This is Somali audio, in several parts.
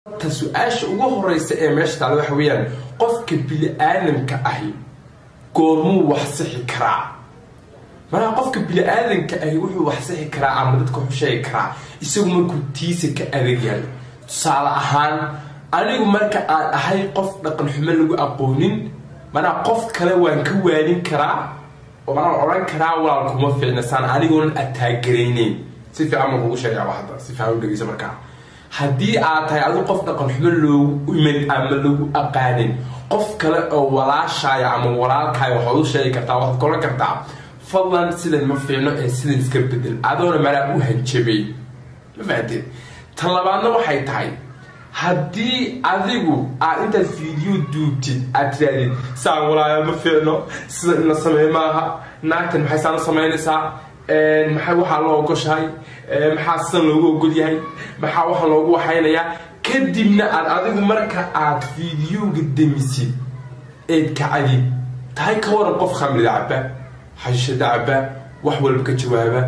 ta su-aasha ugu horeysa ee meesha taala waxa weeyaan qofka bili-aadamka ahi goormuu wax sixi karaa manaha qofka bili-aadanka ahi wuxuu wax sixi karaa ama dadka wuxuu sheegi karaa isagu markuu tiisa ka adag yahay tusaale ahaan anigu marka aan ahay qof dhaqan xumo lagu aqoonin manaa qof kale waan ka waanin karaa oo manaa odhan karaa walaal kuma fiicna saan anigoonan ataagarayneyn si fiican ma kugu sheegaaba hadda si fiican u dhegeysa markaa haddii aad tahay adigu qof dhaqan xumo loogu iman ama lagu aqaanin qof kale oo walaashaaya ama walaalkaaya waxaad u sheegi kartaa waxaad kolan kartaa fadlan sidan ma fiicno ee sidan iska bedel adoona manaa u hanjabay ma fahanteed tan labaadna waxay tahay haddii adigu aad intaad fiideo duubtid aad tirahdid saan walaaya ma fiicno sida in la sameey maaha naagtan maxay saan u samaynaysaa maxay waxaa loo ogoshahay maxaa sidan loogu ogol yahay maxaa waxa loogu waxaynayaa kadibna aad adigu marka aad fiideoga demisid eed kacdid tahay ka waran qof khamrida caba xashishada caba wax walba ka jawaaba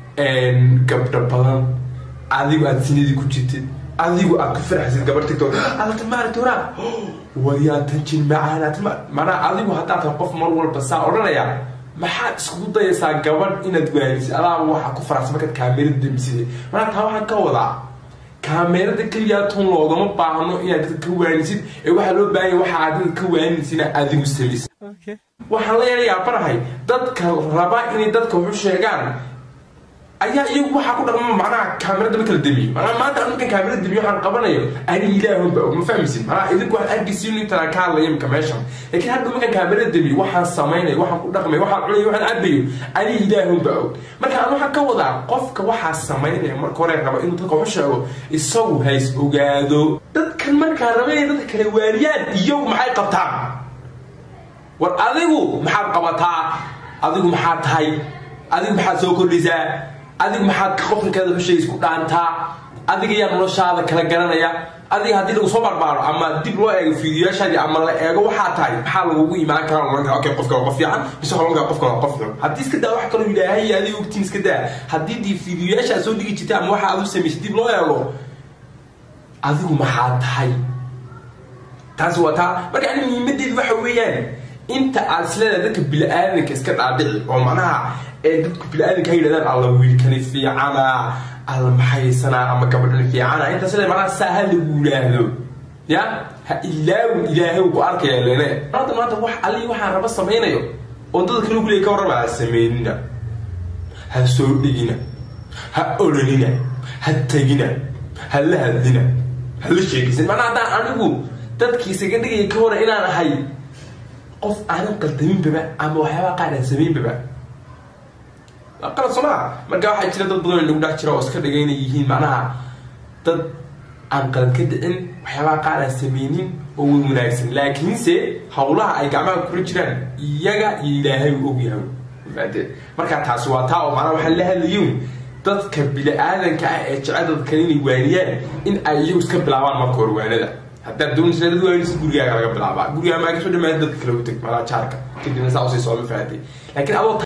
gabdho badan adigu aad sinadii ku jirtid adigu aad ku farxaysid gabar tigtood alta maaragta waraa waryaa tan jin macaanaad manaa adigu haddaad tahay qof mar walba saa odhanaya maxaad iskugu dayaysaa gabadh inaad waanisid adaaba waxaa ku faraxsan markaad kaamerada demisida manaa taa waxaan ka wadaa kaamerada keliyaa tun loogama baahno inaad dadka ka waanisid ee waxaa loo baahanya waxa aad dadka ka waaninaysa inaad adigu samaysid waxaan la yeelayaa barahay dadka raba inay dadka waxu sheegaan ayaa iyagu waxaa ku dhaqma macnaha kaamirada ma kala demiyo manaa maanta markan kaamirada demiyo waxaan qabanayo ani ilaahunba ma fahmaysid manaa idinku waxaan argisiin intaan ka hadlaya imika meeshan laakiin hadda markan kaamirada demiyo waxaan samaynayo waxaan ku dhaqmayo waxaan cunayo waxaan cabayo ani ilaahunba og marka aan waxaan ka wadaa qofka waxaa samaynaya marka hore raba inuu dadka waxu sheego isagu hays ogaado dadkan markaa raba inay dadka kala waariyaan iyagu maxay qabtaan war adigu maxaad qabataa adigu maxaad tahay adigu maxaad soo kordhisaa adigu maxaad qofkankeeda husheega isku dhaantaa adiga yaa noloshaada kala garanaya adiga haddii lagu soo barbaaro ama dib loo eego fiidiyaashaadii ama la eego waxaa tahay maxaa lagugu imaan karaa lolan kara okay qofka waa qof fiican mise waxaa lolan kara qofka waa qof xun haddii iska daa wax kaloo ilaahay adiga ogtiin iska daa haddii dii fiidiyaasha aad soo dhigi jirtay ama waxa aad u samaysay dib loo eego adigu maxaa tahay taasi waa taa marka ani muhiimadeedu waxa weeyaan inta aad isleedahay dadka bili-aadanka iska dhaadhici oo macnaha ee dadku bili-aadanka ha yidhahdaan alla wiilkani fiicana alla maxaysanaa ama gabadhani fiicana intaas le macnaha saa ha lagu yidhaahdo ya ha ilaawin ilaahay ku arkaya lene maanta maanta wax allii waxaan raba samaynayo oo dadka kale kuleey ka warrama ha samaynina ha soo dhigina ha oranina ha tegina ha la hadlina ha la sheegaysan macnaha haddaan anigu dadkiisaga dhigaya ka hore inaan ahay qof aanan qaldaminbaba ama waxyaabaa qaar aan samaynbaba qalad soo maa marka waxaa jira dad badan nagu dhex jira oo iska dhiga inay yihiin macnaha dad aan qalad ka dhicin waxyaabaha qaar aan sameynin oo way wanaagsan laakiinse hawlaha ay gacmaha kula jiraan iyaga iyo ilaahay u ogyahay maade marka taasi waa taa oo macnaha waxaan la hadlayin dadka bili-aadanka ah ee jecel dadkan inay waaniyaan in ay iyagu iska bilaabaan marka hore waanada haddaad doonaysa dad waanisa gurigaaga laga bilaabaa gurigaa maaga soo dhamaada dadka kale u teg malaa jaarka kadibna saa usii soo ma fahatay laakiin adoo